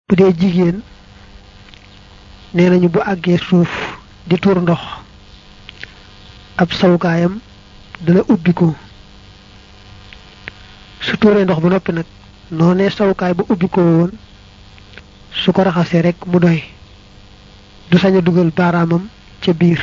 bu dee jigéen nee nañu bu àggee suuf di tuur ndox ab sawukaayam dana ubbi ko su tuuree ndox ba noppi nag noonee sawukaay ba ubbi ko woon su ko raxasee rek mu doy du sañ a dugal baaraamam ca biir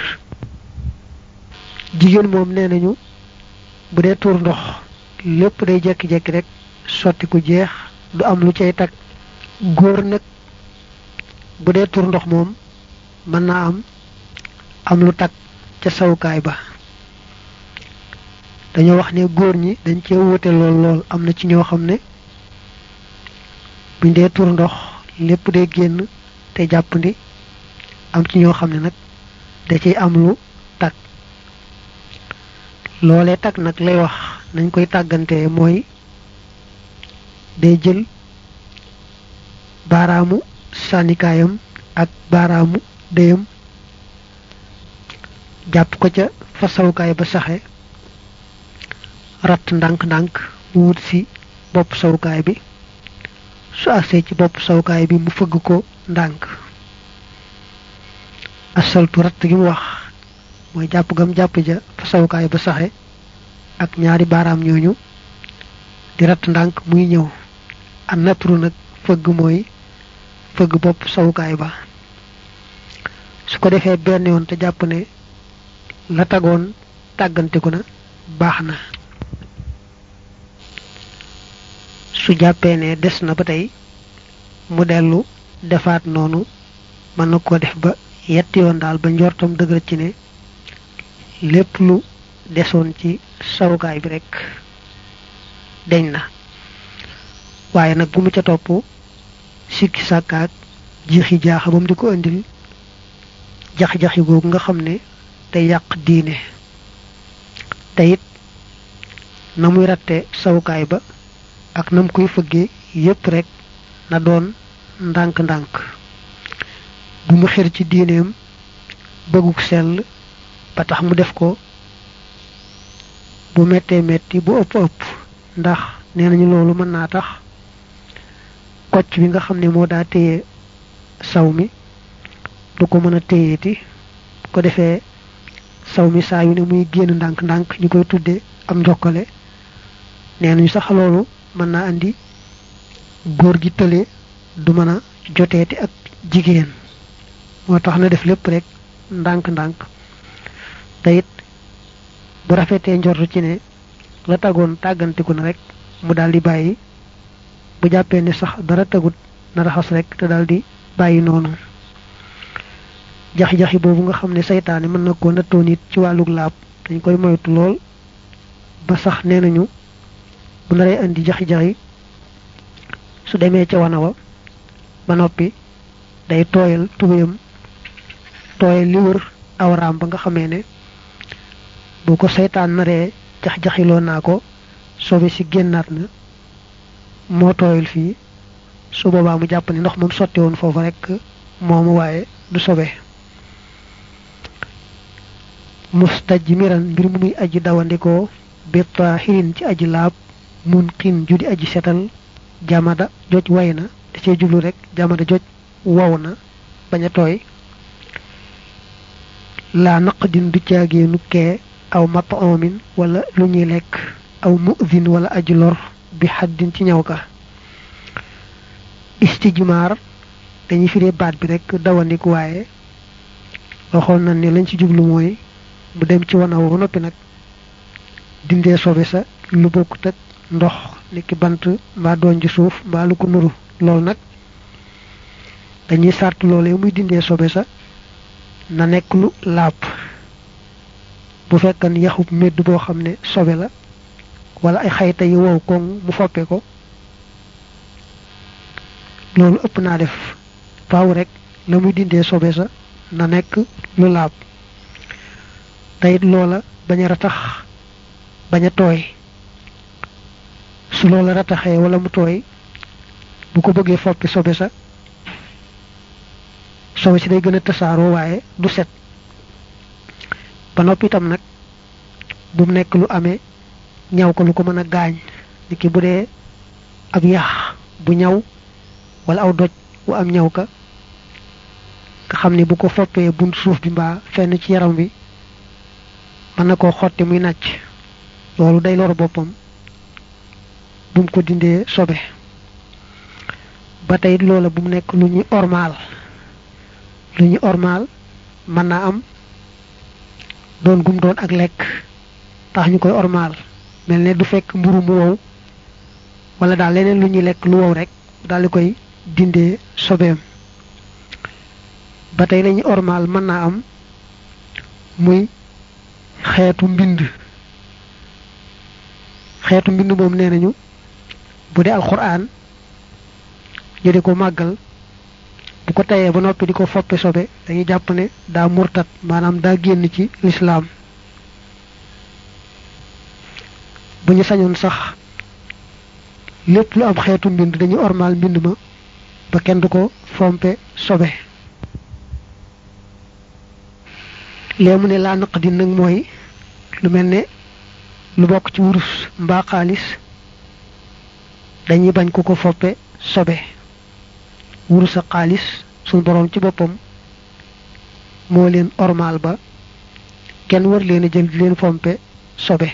jigéen moom nee nañu bu dee tuur ndox lépp day jekki-jekki rek sotti ku jeex du am lu cay tag góor nag bu dee tuur ndox moom mën naa am am lu tag ca sawukaay ba dañoo wax ne góor ñi dañ cee wuute lool lool am na ci ñoo xam ne buñ dee tuur ndox lépp day génn te jàppandi am ci ñoo xam ne nag da ciy am lu tag loolee tag nag lay wax nañ koy tàggantee mooy day jël baaraamu sànnikaayam ak baaraamu déyam jàpp ko ca fa sawukaay ba saxe ratt ndànk-ndànk mu wut si bopp sawukaay bi su agsee ci bopp sawukaay bi mu fëgg ko ndànk asaltu ratt gi mu wax mooy jàpp gam jàpp ja fa sawukaay ba saxe ak ñaari baaraam ñooñu di ratt ndànk muy ñëw an natru nag fëgg mooy fëgg bopp sawukaay ba su ko defee benn yoon te jàpp ne la tagoon tàgganteku na baax na su jàppee ne des na ba tey mu dellu defaat noonu mën na ko def ba yetti yoon daal ba njortam dëgër ci ne lépp lu desoon ci sawukaay bi rek deñ na waaye nag bu mu ca topp sikki sàkkaak jiixi jaaxa ba mu di ko indil jax-jaxi googu nga xam ne day yàq diine te it na muy ratte sawukaay ba ak nam koy fëggee yépp rek na doon ndànk-ndànk bu mu xër ci diineem bëgguk sell ba tax mu def ko bu mettee metti bu ëpp ëpp ndax nee nañu loolu mën naa tax kocc bi nga xam ne moo daa téye saw mi du ko mën a téyeeti ko defee saw mi saa yu ne muy génn ndànk-ndànk ñu koy tudde am njokkale nee nañu sax loolu mën naa andi góor gi tële du mën a joteeti ak jigéen moo tax na def lépp rek ndànk-ndànk te it bu rafetee njortu ci ne la tagoon tàggantiku na rek mu daal di bàyyi bu jàppee ne sax dara tagut na raxas rek te daal di bàyyi noonu jaxi-jaxi boobu nga xam ne saytaane mën na koo nattoo nit ci wàllug laab dañ koy moytu lool ba sax nee nañu bu naree indi jaxi-jaxi su demee ca wana wa ba noppi day tooyal tubéyam tooyal li wër awraam ba nga xamee ne bu ko saytaan naree jax-jaxiloo naa ko sobe si génnaat na moo tooyal fii su boobaa mu jàpp ne ndox moom sotti woon foofu rek moomu waaye du sobe mustajmiran mbir mu muy aji dawandikoo bi taahirin ci aji laab mun xiin ju di aji setal jamada joj way na da cee jublu rek jamada joj wow na bañ a tooy laa naqdin du caageenu kee aw mat'amin wala lu ñuy lekk aw mu'din wala aji lor bi xaddin ci ñaw ka istijmaar dañuy firee baat bi rek dawandik waaye waxoon na ne lañ ci jublu mooy mu dem ci wana ba noppi nag dindee sobe sa lu bokkut ak ndox niki bant mbaa doon ci suuf mbaa lu ko nuru loolu nag dañuy sart loolee muy dindee sobe sa na nekk lu laab bu fekkan yaxub medd boo xam ne sobe la wala ay xayta yi wow koŋ mu foppe ko loolu ëpp naa def faaw rek la muy dindee sobe sa na nekk lu laab teyit loola bañ a ratax bañ a tooy su loola rataxee wala mu tooy bu ko bëggee foppi sobe sa sobe si day gën a tasaaroo waaye du set ba noppi itam nag bu mu nekk lu amee ñaw ko lu ko mën a gaañ niki bu dee ab yax bu ñaw wala aw doj wu am ñaw ka nga xam ne bu ko foppee bunt suuf bi mbaa fenn ci yaram bi mën na koo xotti muy nàcc loolu day lor boppam bu mu ko dindee sobe ba tey loola bu mu nekk lu ñuy ormaal lu ñuy ormaal mën naa am doon gum doon ak lekk tax ñu koy ormaal mel ne du fekk mburu mu wow wala daal leneen lu ñuy lekk lu wow rek daal di koy dindee sobeem ba tey lañuy ormaal mën naa am muy xeetu mbind xeetu mbind moom nee nañu bu dee alxuraan ñu di ko màggal bu ko tayee ba noppi di ko foppe sobe dañuy jàpp ne daa murtat maanaam daa génn ci lislaam bu ñu sañoon sax lépp lu am xeetu mbind dañu ormaal mbind ma ba kenn du ko fompe sobe lee mu ne laa naq di nag mooy lu mel ne lu bokk ci wurus mbaa xaalis dañuy bañ ku ko foppe sobe wurus ak xaalis suñ boroom ci boppam moo leen ormaal ba kenn war leen a jël di leen fompe sobe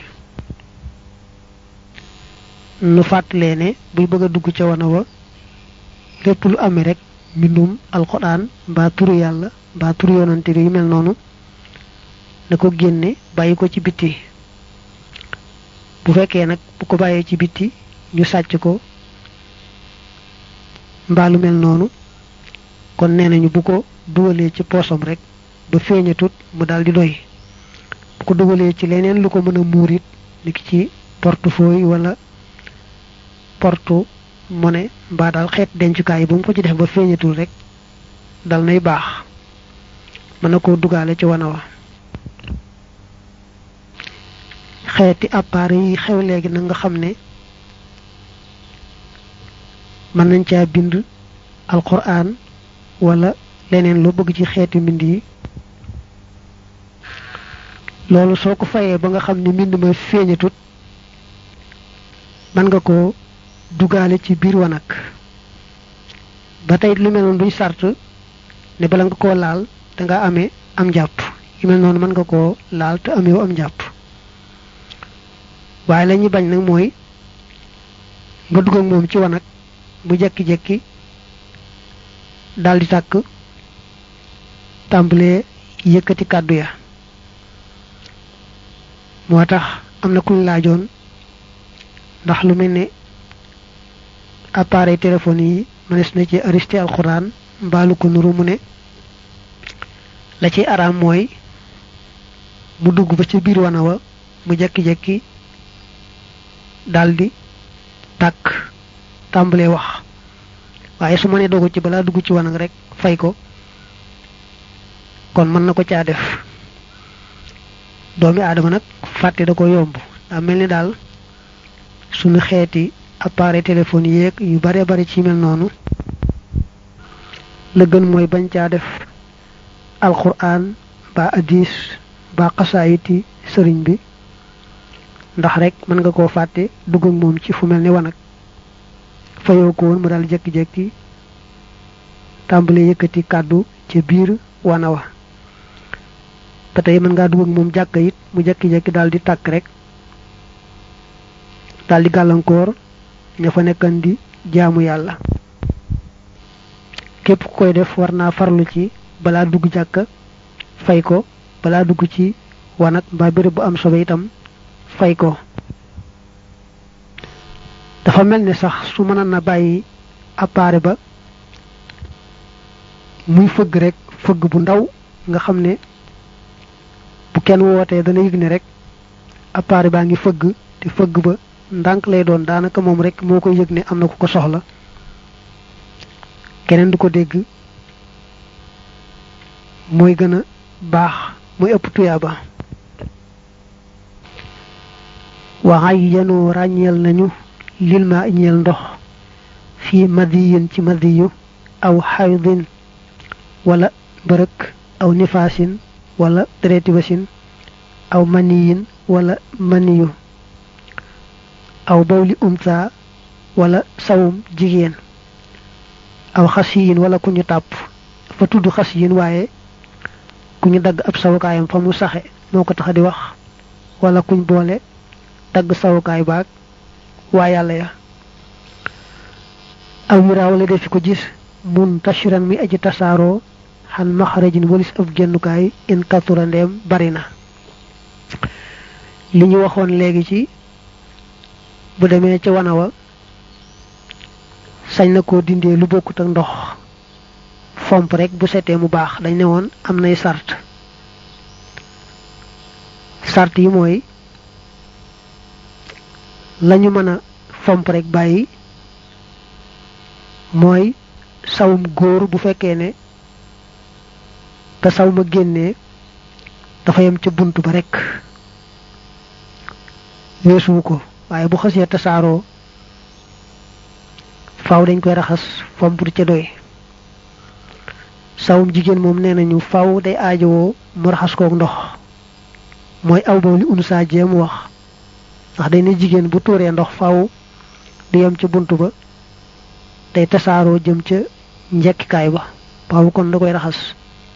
nu fàttalee ne buy bëgg a dugg ca wana wa lépp lu amee rek mbindum alxuraan mbaa turu yàlla mbaa turu yonante bi yu mel noonu na ko génne bàyyi ko ci bitti bu fekkee nag bu ko bàyyee ci bitti ñu sàcc ko mbaa lu mel noonu kon nee nañu bu ko dugalee ci poosam rek ba feeñatut mu daal di doy bu ko dugalee ci leneen lu ko mën a muur it niki ci portefeuille wala porte monnaie mbaa daal xeet dencukaay bu mu ko ci def ba feeñatul rek dal nay baax mën na koo dugaale ci wana wa xeeti appareil yi xew léegi nag nga xam ne mën nañ caa bind alquran wala leneen loo bëgg ci xeeti mbind yi loolu soo ko fayee ba nga xam ne mbind ma feeñatut mën nga ko dugaale ci biir wanag ba tey lu mel noonu duñ sart ne bala nga koo laal danga amee am njàpp yu mel noonu mën nga koo laal te ameewu am njàpp waaye la ñuy bañ nag mooy nga dugg ak moom ci wanag bu jekki-jekki daldi tàkk tàmbalee yëkkati kàddu ya moo tax am na kuñ laajoon ndax lu mel ne appareil téléphone yi mënees na ci aristé alxuraan mbaalu ko nuru mu ne la ci araam mooy mu dugg ba ca biir wana wa mu jekki-jekki daldi tàkk tàmbalee wax waaye su ma ne dogu ci balaa dugg ci wanag rek fay ko kon mën na ko caa def doomi aadama nag fàtte da ko yomb daa mel ni daal suñu xeeti appareil téléphone yeeg yu bare bari ci mel noonu la gën mooy bañ caa def alquran ba hadis ba xasaayiti sëriñ bi ndax rek mën nga koo fàtte dugg ak moom ci fu mel ni wanag fayoo ko woon mu daal jekki-jekki tàmbali yëkkati kàddu ca biir wana wa ba tey mën ngaa dugg ak moom jàkk it mu jekki-jekki daal di tàkk rek daal di gàllankoor ña fa nekkan di jaamu yàlla képp ku koy def war naa farlu ci balaa dugg jàkka fay ko balaa dugg ci wanag mbaa béréb bu am sobe itam fay ko dafa mel ni sax su mënoon na bàyyi appareil ba muy fëgg rek fëgg bu ndaw nga xam ne bu kenn wootee dana yëg ne rek appareil baa ngi fëgg te fëgg ba ndànk lay doon daanaka moom rek moo koy yëg ne am na ku ko soxla keneen du ko dégg mooy gën a baax mooy ëpp tuyaaba waxay yanu ràññeel nañu lil ma ñeel ndox fii madiyin ci madiyu aw xaydin wala bërëk aw nifaasin wala dereti wasin aw maniyin wala maniyu aw bawli umta wala sawum jigéen aw xasiyin wala ku ñu tàpp fa tudd xasiyin waaye ku ñu dagg ab sawukaayam fa mu saxe moo ko tax di wax wala kuñ boole dagg sawukaay baag waa yàlla ya aw miraaw la defi ko gis mun tashiran mi aji tasaaroo xan maxarajin walis ab génnukaay in katura ndeem bari na li ñu waxoon léegi ci bu demee ca wana wa sañ na koo dindee lu bokkut ak ndox fomp rek bu setee mu baax dañ ne woon am nay sart sart yi mooy lañu mën a fomp rek bàyyi mooy sawum góor bu fekkee ne te saw ma génnee dafa yem ca bunt ba rek weesuwu ko waaye bu xasee tasaaroo faaw dañ koy raxas fomp du ca doy sawum jigéen moom nee nañu faaw day aajowoo mu raxas kook ndox mooy aw ba li unsa jéem wax ndax day ne jigéen bu tuuree ndox faaw du yem ca bunt ba day tasaaroo jëm ca njekkikaay ba faaw kon da koy raxas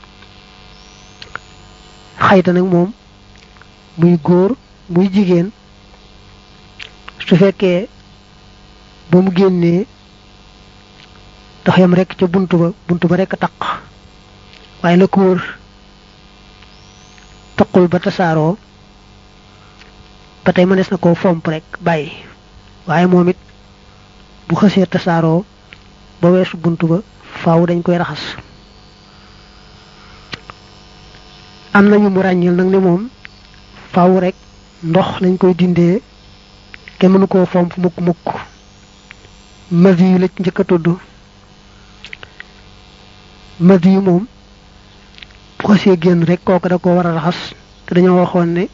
xayta nag moom muy góor muy jigéen su fekkee ba mu génnee dafa yam rek ca bunt ba bunt ba rek taq waaye la ko wër taqul ba tasaaroo ba tey mënees na koo fomp rek bàyyi waaye moom it bu xësee tasaaroo ba weesu bunt ba faaw dañ koy raxas am nañu mu ràññil nag ne moom faaw rek ndox lañ koy dindee kenn mënu koo fomp mukk mukk madi yu la njëkk a tudd madi yu moom bu ko see génn rek kooku da ko war a raxas te dañoo waxoon ne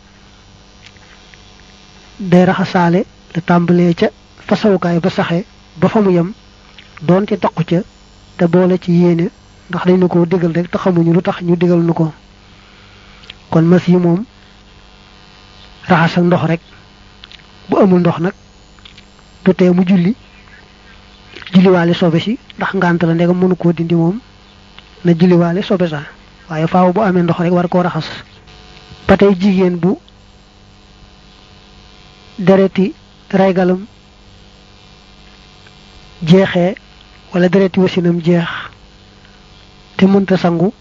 day raxasaale la tàmbalee ca fasawukaay ba saxe ba fa mu yem doon ci toq ca te boole ci yéene ndax dañ na ko digal rek te xamuñu lu tax ñu digal nu ko kon mas yi moom raxas ak ndox rek bu amul ndox nag du tee mu julli julliwaale sobe si ndax ngànt la ndegam mënu koo dindi moom na julliwaale sobe sa waaye faaw bu amee ndox rek war koo raxas ba tey jigéen bu dereti raygalam jeexee wala dereti wasinam jeex te mënta sangu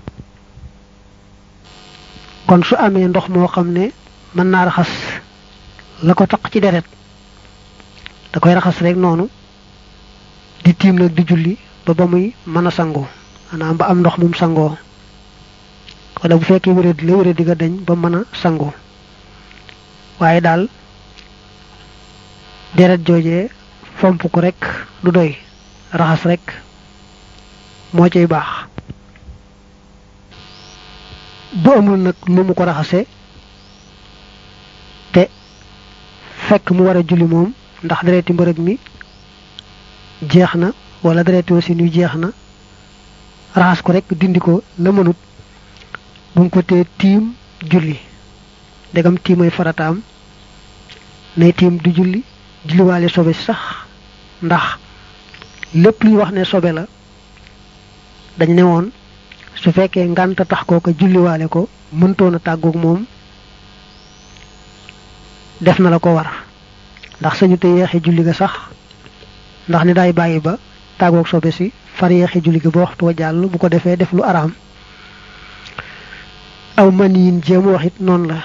kon su amee ndox moo xam ne mën naa raxas la ko taq ci deret da koy raxas rek noonu di tiim nag di julli ba ba muy mën a sangoo maanaam ba am ndox mum sangoo wala bu fekkee wéradi la wéradi ga dañ ba mën a sangoo waaye daal deret joojee fomp ko rek du doy raxas rek moo cay baax bu amul nag nu mu ko raxase te fekk mu war a julli moom ndax dereti mbërëg mi jeex na wala dereti wasin yu jeex na raxas ko rek dindi ko la mënut bu mu ko tee tiim julli ndegam tiimay farataam nay tiim du julli julliwaale sobe sax ndax lépp luy wax ne sobe la dañ ne woon su fekkee ngànta tax kooka julliwaale ko mëntoon a tàggoog moom def na la ko war ndax sañu te yeexe julli ga sax ndax ni day bàyyi ba tàggoog sobe si far yeexe julli ga ba waxtu wa jàll bu ko defee def lu araam aw man yin jéem wax it noonu la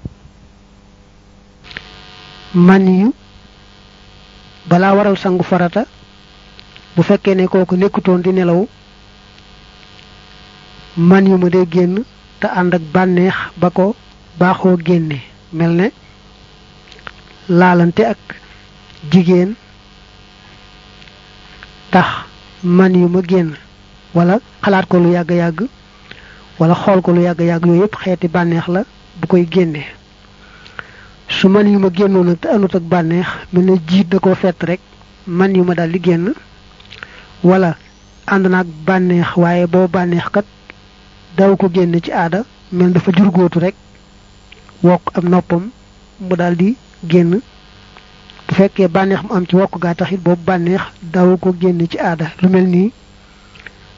man yu balaa waral sangu farata bu fekkee ne kooku nekkutoon di nelaw man yu ma day génn te ànd ak bànneex ba ko baaxoo génne mel ne laalante ak jigéen tax man yu ma génn wala xalaat ko lu yàgg-yàgg wala xool ko lu yàgg-yàgg yooyu yëpp xeeti bànneex la bu koy génne su man yu ma génnoon nag te anut ak bànneex mel ne jiit da koo fett rek man yu ma daal di génn wala ànd naag bànneex waaye boo bànneex kat daw ko génn ci aada mel dafa jurgóotu rek wokk am noppam mu daal di génn bu fekkee bànneex mu am ci wokk gaa taxit boobu bànneex daw ko génn ci aada lu mel nii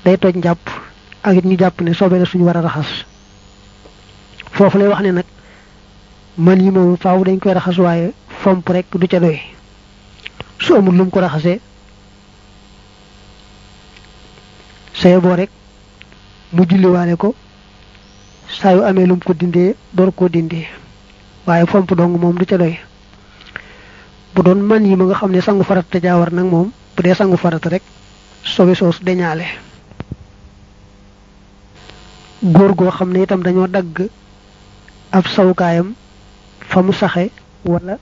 day toj njàpp ak it ñu jàpp ne sobe la suñu war a raxas foofu lay wax ne nag man yi moom faaw dañ koy raxas waaye fomp rek du ca doy su amul lum ko raxasee saye boo rek mu julliwaale ko saa yu amee lum ko dindee door koo dindee waaye fomp dong moom du ca doy bu doon man yi ma nga xam ne sangu farata te jaawar nag moom bu dee sangu farata rek sobe soosu deñaale góor goo xam ne itam dañoo dagg ab sawukaayam fa mu saxe wala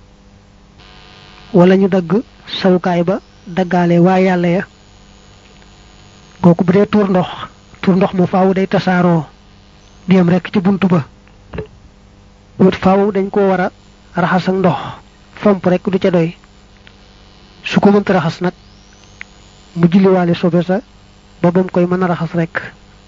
wala ñu dagg sawukaay ba daggaale waa yàlla ya kooku bu dee tuur ndox tuur ndox ma faaw day tasaaroo di yem rekk ci bunt ba wut faaw dañ koo war a raxas ak ndox fomp rekk du ca doy su ko mënta raxas nag mu julliwaale sobe sa ba bam koy mën a raxas rekk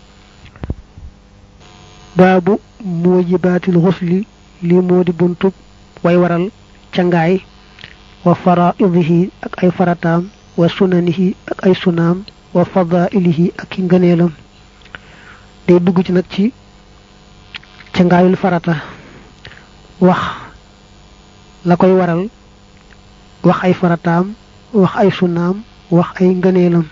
baabu mujibaatil xusli lii moo di buntub way waral cangaay wa faraidihi ak ay farataam wa sunanihi ak ay sunaam wa fadailihi ak i ngëneelam day dugg ci nag ci cangaayul farata wax la koy waral wax ay farataam wax ay sunaam wax ay ngëneelam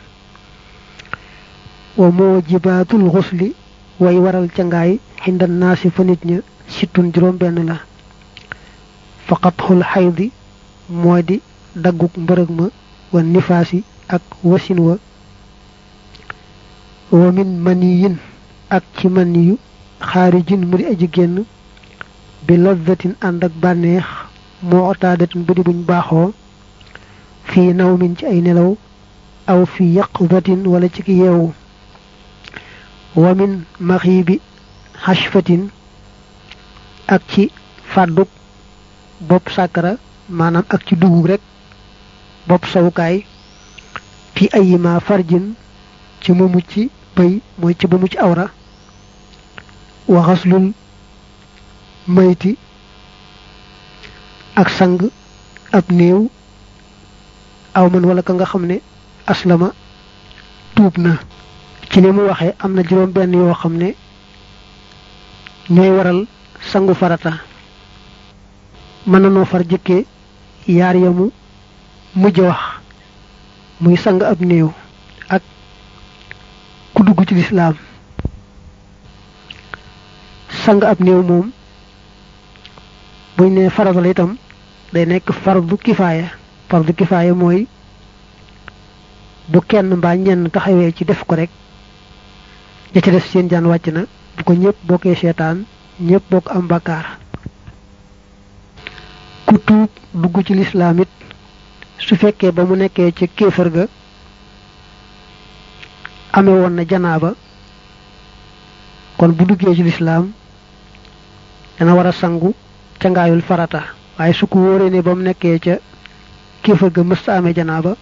wa mujibaatul xusli way waral cangaay xindan naasi fa nit ña sittun juróom benn la faqatxul xaydi moo di dagguk mbërëg ma wa nifaasi ak wasin wa wa min maniyin ak ci maniyu xaarijin mu di aji génn bi lazzatin ànd ak bànneex moo otaadatin bu di buñ baaxoo fii nawmin ci ay nelaw aw fi yaqzatin wala ci ki yeewu wa min maxiibi xashfatin ak ci fàdduk bopp sàkkara maanaam ak ci dugub rek bopp sawukaay fi ayima farjin ci mu mucc bëy mooy ci ba mucc awra wa xaslul mayti ak sang ab néew aw man wala ka nga xam ne aslama tuub na ci ni mu waxee am na juróom benn yoo xam ne ñooy waral sangu farata mën na noo far jëkkee yaar yamu mujj wax muy sang ab néew ak ku dugg ci lislaam sang ab néew moom buñ ne farata la itam day nekk fardu kifaaya fardu kifaaya mooy bu kenn mbaa ñenn taxawee ci def ko rek ña ci def seen jaan wàcc na bu ko ñëpp bokkee seetaan ñëpp bokk am bakkaar ku tuub dugg ci lislaam it su fekkee ba mu nekkee ci kéefër ga amee woon na janaaba kon bu duggee ci lislaam dana war a sangu ca ngaayul farata waaye su ko wóoree ne ba mu nekkee ca kéefër ga mësta amee janaaba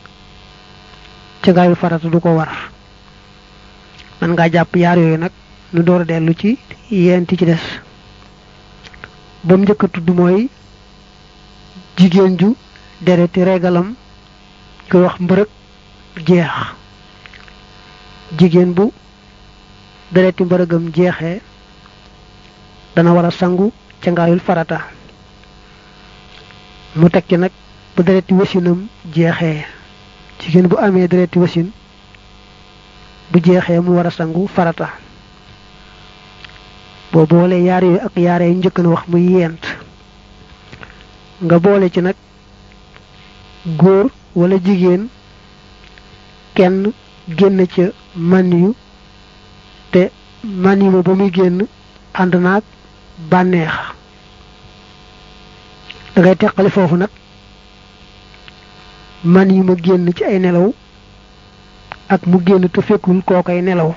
ca ngaayul farata du ko war man ngaa jàpp yaar yooyu nag nu door a dellu ci yenti ci des ba mu njëkk a tudd mooy jigéen ju dereti regalam koy wax mbërëg jeex jigéen bu dereti mbërëgam jeexee dana war a sangu ca ngaayul farata mu teg ci nag bu dereti wasinam jeexee jigéen bu amee dereti wasin bu jeexee mu war a sangu farata boo boole yaar yooyu ak yaar yi njëkk na wax muy yent nga boole ci nag góor wala jigéen kenn génn ca man yu te man yu ba muy génn ànd naag bànneex da ngay teqali foofu nag man yu ma génn ci ay nelaw ak mu génn te fekkul kookay nelaw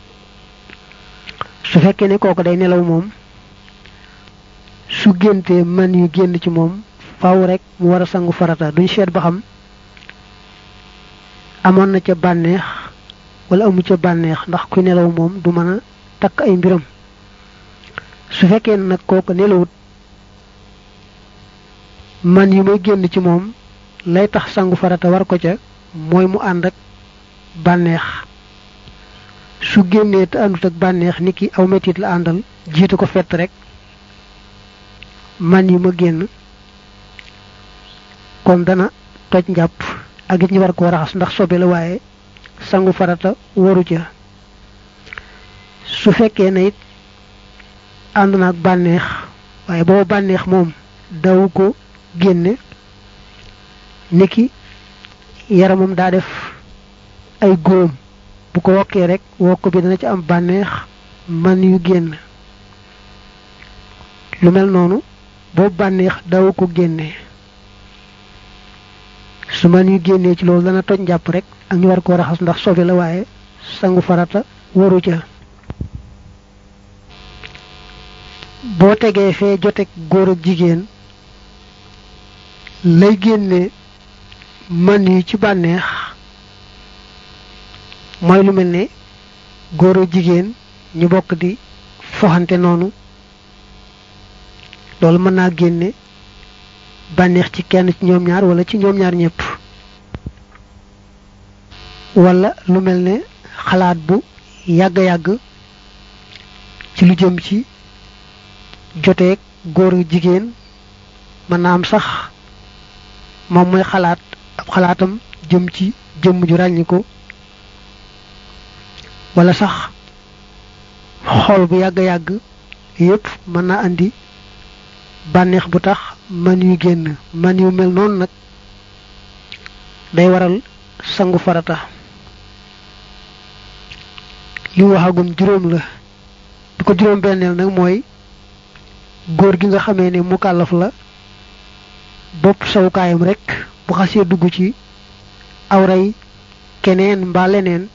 su fekkee ne kooku day nelaw moom su géntee man yu génn ci moom faaw rek mu war a sangu farata duñ seet ba xam amoon na ca bànneex wala amu ca bànneex ndax ku nelaw moom du mën a takk ay mbiram su fekkee nag kooku nelawut man yu may génn ci moom lay tax sangu farata war ko ca mooy mu ànd ak bànneex su génnee te àndut ak bànneex ni ki aw metit la àndal jiitu ko fett rek man yu ma génn kon dana toj njàpp ak it ñu war koo raxas ndax sobe la waaye sangu farata waru ca su fekkee ne it ànd na ak bànneex waaye booba bànneex moom daw ko génne niki yaramam daa def ay góom bu ko wokkee rek wokk bi dana ci am bànneex man yu génn lu mel noonu boobu bànneex daw ko génne su man yu génnee ci loolu dana toj njàpp rek ak ñu war koo raxas ndax sobe la waaye sangu farata waru ca boo tegee fee jotek góor ak jigéen lay génne man yi ci bànneex mooy lu mel ne góor ak jigéen ñu bokk di foxante noonu loolu mën naa génne bànneex ci kenn ci ñoom ñaar wala ci ñoom ñaar ñëpp wala lu mel ne xalaat bu yàgg-yàgg ci lu jëm ci joteeg góor ak jigéen mën naa am sax moom mooy xalaat ab xalaatam jëm ci jëmm ju ràññiku wala sax xool bu yàgg-yàgg yépp mën naa andi bànneex bu tax man yu génn man yu mel noonu nag day waral sangu farata li waxagum juróom la bi ko juróom benneel nag mooy góor gi nga xamee ne mukallaf la bopp sawukaayam rek bu xasee dugg ci awray keneen mbaa leneen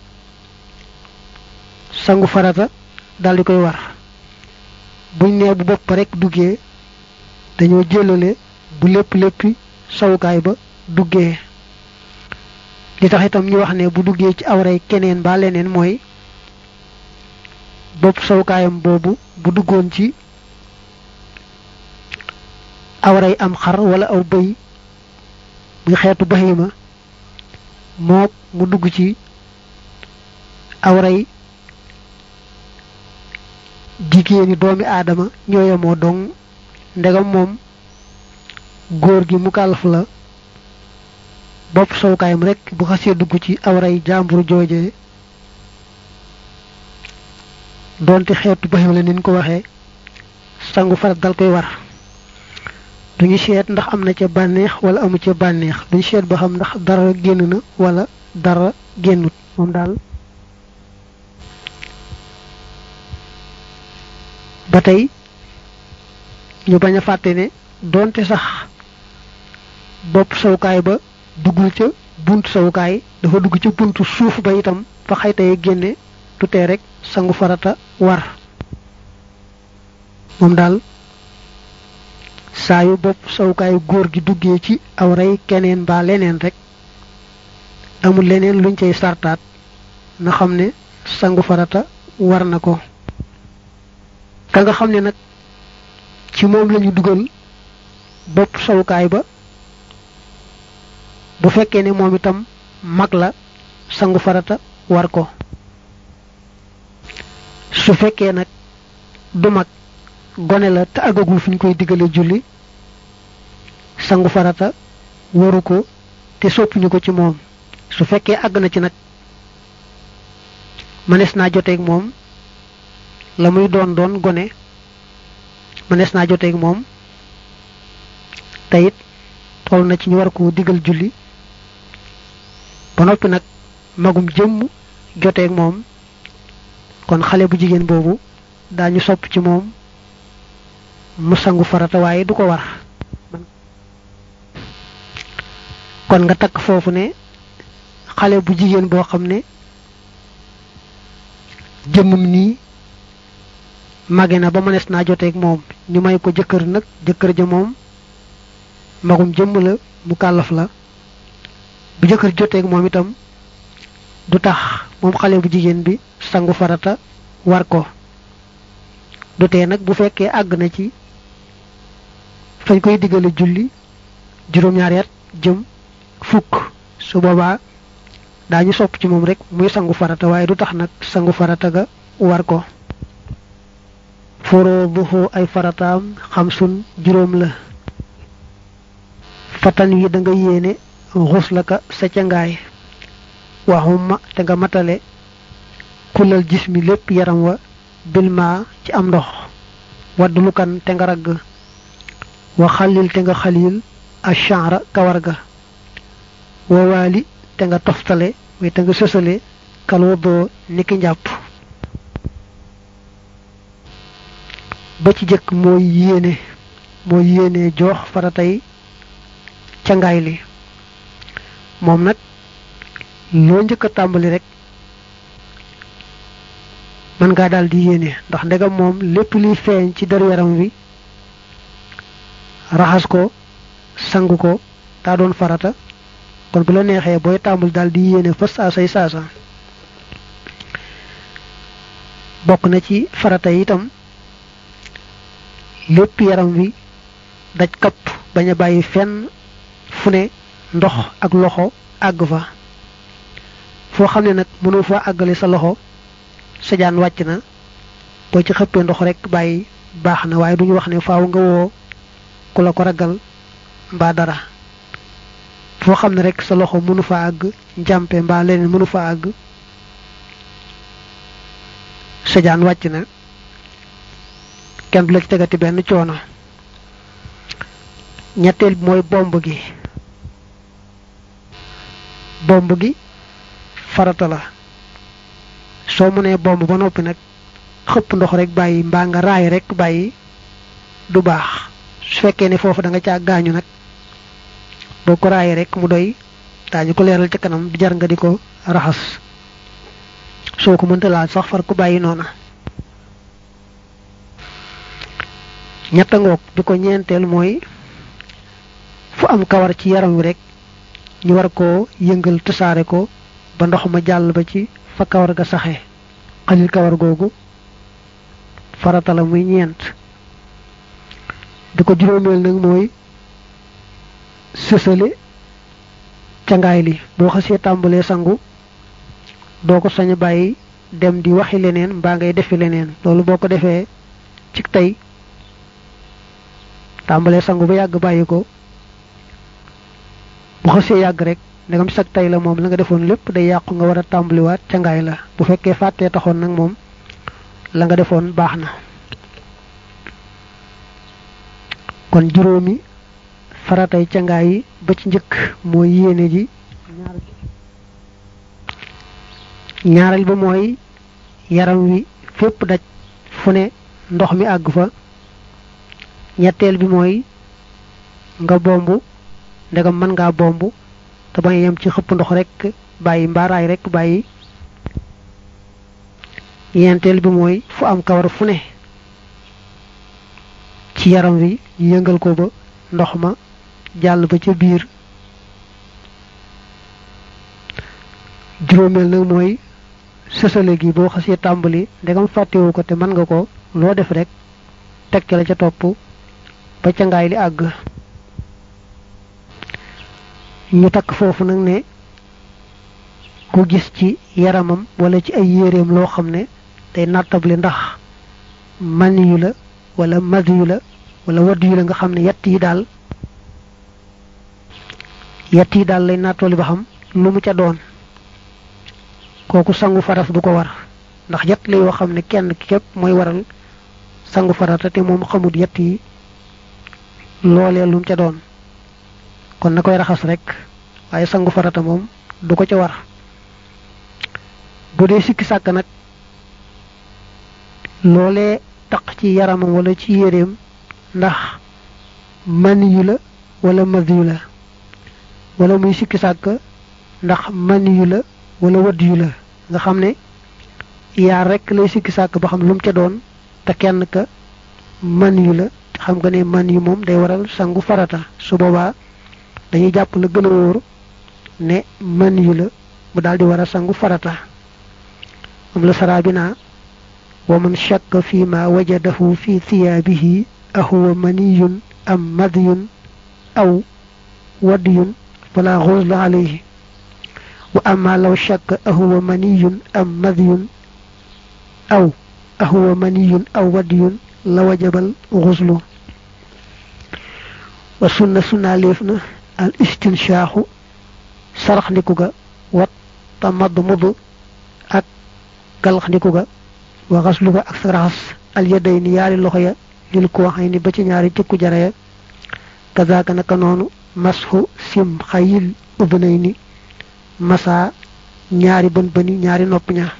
sangu farata daldi koy war buñ nee bu bopp rek duggee dañoo jëlale bu lépp léppi sawukaay ba duggee li tax itam ñu wax ne bu duggee ci awray keneen mbaa leneen mooy bopp sawukaayam boobu bu duggoon ci awray am xar wala aw bëy muy xeetu bahima mook mu dugg ci awray jigéeni doomi aadama ñooyamoo dong ndegam moom góor gi mu kàllaf la bopp sowkaayam rek bu xasee dugg ci awray jàmbur jooje doonte xeetu bahima la nin ko waxee sangu farat dal koy war duñu seet ndax am na ca bànneex wala amu ca bànneex duñu seet ba xam ndax dara génn na wala dara génnut moom daal ba tey ñu bañ a fàtte ne doonte sax bopp sawukaay ba duggul ca buntu sawukaay dafa dugg ca buntu suuf ba itam fa xaytay génne du tee rek sangu farata war moom daal saa yu bopp sawukaayu góor gi duggee ci aw rey keneen mbaa leneen rek amul leneen luñ cay sartaat na xam ne sangu farata war na ko ka nga xam ne nag ci moom lañu dugal bopp sawukaay ba bu fekkee ne moom itam mag la sangu farata war ko su fekkee nag du mag gone la te àggagul fu ñu koy diggale julli sangu farata waru ko te soppuñu ko ci moom su fekkee àgg na ci nag mënees naa joteeg moom la muy doon doon gone mënees naa joteeg moom te it toll na ci ñu war ko digal julli ba noppi nag magum jëmm joteeg moom kon xale bu jigéen boobu daañu sopp ci moom mu sangu farata waaye du ko war kon nga takk foofu ne xale bu jigéen boo xam ne jëmmam nii mage na ba mënees naa joteeg moom ñu may ko jëkkër nag jëkkër ja moom magum jëmm la mu kàllaf la bu jëkkër joteeg moom itam du tax moom xale bu jigéen bi sangu farata war ko du tee nag bu fekkee àgg na ci fañ koy diggale julli juróom-ñaari at jëm fukk su boobaa daañu sopp ci moom rek muy sangu farata waaye du tax nag sangu farata ga war ko furuuduhu ay farataam xamsun juróom la fatan wi da nga yéene xuslaka sa cangaay waxuma te nga matale kulal jismi lépp yaram wa bilma ci am ndox waddulukan te nga ragg wa xalil te nga xalil ashara kawar ga wa waali te nga toftale way te nga sësale kal waddoo niki njàpp ba ci jëkk mooy yéene mooy yéene joox faratay cangaay li moom nag loo njëkk a tàmbali rek mën ngaa daal di yéene ndax ndegam moom lépp liy feeñ ci deru yaram wi raxas ko sangu ko daa doon farata kon bu la neexee booy tàmbali daal di yéene fa saasay saasa bokk na ci farata yi itam lépp yaram wi daj kapp bañ a bàyyi fenn fu ne ndox ak loxo àgg fa foo xam ne nag mënoo fa àggale sa loxo sa jaan wàcc na boo ci xëppee ndox rek bàyyi baax na waaye duñu wax ne faaw nga woo ku la ko ragal mbaa dara foo xam ne rek sa loxo mënu fa àgg njàmpe mbaa leneen mënu fa àgg sa jaan wàcc na kenn du la ci tegati benn coono ñetteel bi mooy bomb gi bomb gi farata la soo mënee bomb ba noppi nag xëpp ndox rek bàyyi mbaa nga raay rek bàyyi du baax su fekkee ne foofu da nga caa gaañu nag boo ko raayee rek mu doy daañu ko leeral ca kanam du jar nga di ko raxas soo ko mënta laal sax far ko bàyyi noona ñetta ngoog bi ko ñeenteel mooy fu am kawar ci yaram wi rek ñu war koo yëngal tasaare ko ba ndox ma jàll ba ci fa kawar ga saxe xalil kawar googu farata la muy ñeent bi ko juróomeel nag mooy sësale cangaay li boo xasee tàmbalee sangu doo ko sañ bàyyi dem di waxi leneen mbaa ngay defi leneen loolu boo ko defee ci tey tàmbalee sangu ba yàgg bàyyi ko bu xasee yàgg rek ndegam sag tey la moom la nga defoon lépp day yàqu nga war a tàmbaliwaat cangaay la bu fekkee fàttee taxoon nag moom la nga defoon baax na kon juróomi faratay cangaay yi ba ci njëkk mooy yéene ji ñaareel ba mooy yaram wi fépp daj fu ne ndox mi àgg fa ñetteel bi mooy nga bomb ndegam mën ngaa bomb te bañ yem ci xëpp ndox rek bàyyi mbaaraay rek bàyyi ñeenteel bi mooy fu am kawar fu ne ci yaram wi yëngal ko ba ndox ma jàll ba ca biir juróomeel nag mooy sësale gi boo xasee tàmbali ndegam fàttewu ko te mën nga ko loo def rek teg ca la ca topp ba ca ngaay li àgg ñu takk foofu nag ne ku gis ci yaramam wala ci ay yéreem loo xam ne day nattable ndax man yu la wala mad yu la wala wadd yu la nga xam ne yett yi daal yett yi daal lay nattooli ba xam lu mu ca doon kooku sangu faras du ko war ndax yett la yoo xam ne kenn képp mooy waral sangu farata te moom xamut yett yi loolee lu mu ca doon kon na koy raxas rek waaye sangu farata moom du ko ca war bu dee sikki sàkk nag loolee taq ci yaramam wala ci yéreem ndax man yu la wala mad yu la wala muy sikki sàkk ndax man yu la wala wadd yu la nga xam ne yaar rek lay sikki sàkk ba xam lu mu ca doon te kenn ka man yu la xam nga ne man yu moom day waral sangu farata su boobaa dañuy jàpp la gën a wóor ne man yu la mu daal di war a sangu farata moom la saraa bi naa wa man shakka fi ma wajadahu fi thiyaabihi ahuwa maniyun am madyun aw wadyun fala xusla alayhi wa amma law shakka ahuwa maniyun am madiyun aw ahuwa maniyun aw wadiyun la wajabal xuslu wa sunna sunna léef na al istinshaaxu sarax ndiku ga wat ta madd mudd ak galax ndiku ga wa xaslu ga ak sa raxas al yaday ni yaari loxo ya lil ko waxay ni ba ci ñaari jëkku jara ya kazaaka naka noonu masxu sim xayil ubnay ni masa ñaari bën bëni ñaari nopp ña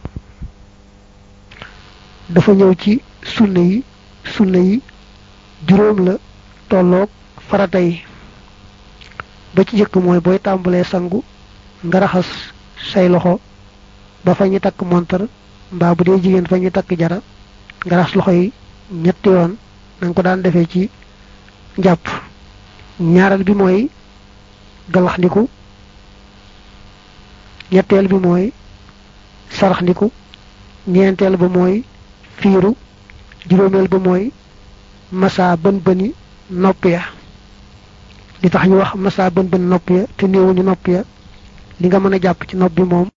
dafa ñëw ci sunna yi sunna yi juróom la tolloog farata yi ba ci jëkk mooy booy tàmbalee sangu nga raxas say loxo ba fa ñu takk montar mbaa bu dee jigéen fa ñu takk jara nga raxas loxo yi ñetti yoon nanga ko daan defee ci njàpp ñaareel bi mooy galax ndiku ñetteel bi mooy sarax ndiku ñeenteel ba mooy fiiru juróomeel ba mooy masa bën bëni nopp ya li tax ñu wax masa bën bën nopp ya te néewuñu nopp ya li nga mën a jàpp ci nopp bi moom